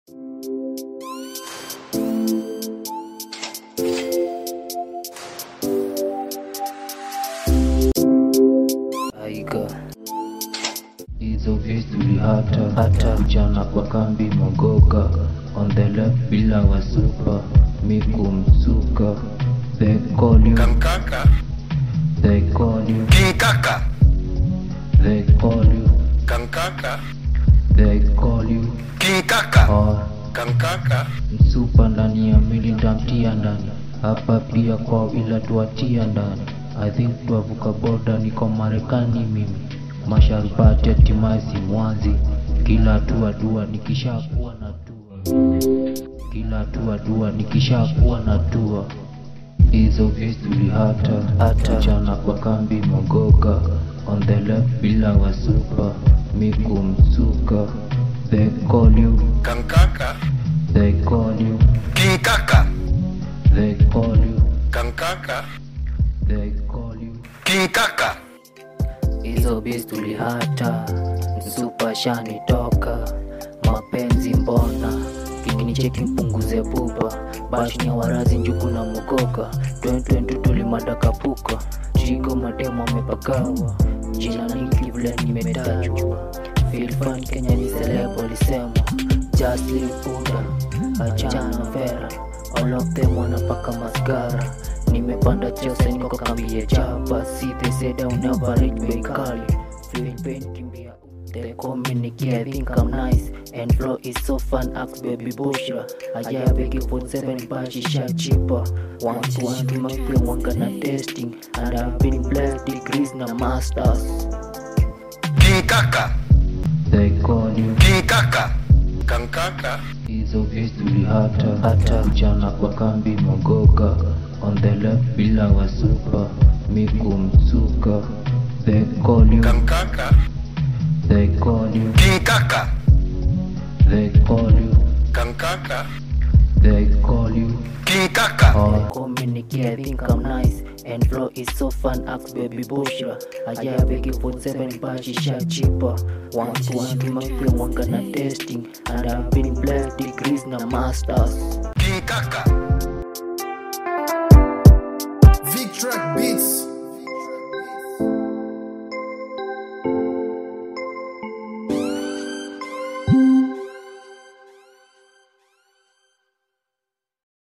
Aiga hizo vitu hata hata mchana kwa kambi mogoka on the left bila wasupa miku msuka they call you Kankaka, they call you King Kaka, they call you Kankaka, they call you King Kaka, or Kankaka, msupa ndani ya mili ndamtia ndani hapa pia kwa ila tuatia ndani I think tuavuka boda niko Marekani mimi masharubati atimazi mwanzi kila hatua dua nikishakuwa na tua kila hatua dua nikishakuwa na tua hizo vizuri hata hata mchana kwa kambi mogoka on the left bila wasupa miku msuka they call you Kankaka, they call you King Kaka, they call you Kankaka, they call you King Kaka, hizo bis tulihata msupa shani toka mapenzi mbona kikinicheki mpunguze pupa bashnia warazi njuku na mogoka 2020 tulimadakapuka chigo mademo amepagawa jina ningi vile nimetajwa filfan kenya ni selebo lisema just live buda achana vera all of them wanapaka mascara nimepanda jose niko kambie chapa si they say they'll never reach me kali feeling pain kimbia They call me Nicky, I think I'm nice And flow is so fun, ask baby Bushra Ajaya begi 47 bashi sha cheaper One to one to my friend, one gonna testing And I've been blessed degrees na masters King Kaka, They call you King Kaka, Kankaka, hizo vizuri hata hata mchana kwa kambi mogoka on the left bila wasupa miku msuka they call you Kankaka, they call you King Kaka, they call you Kankaka, they call you King Kaka, or call me Nicky, I think I'm nice and flow is so fun ask baby Bushra Ajaya begi 47 bashi sha cheaper One to one to my friend one gonna testing And I've been blessed degrees na masters King Kaka. Vic Track Beats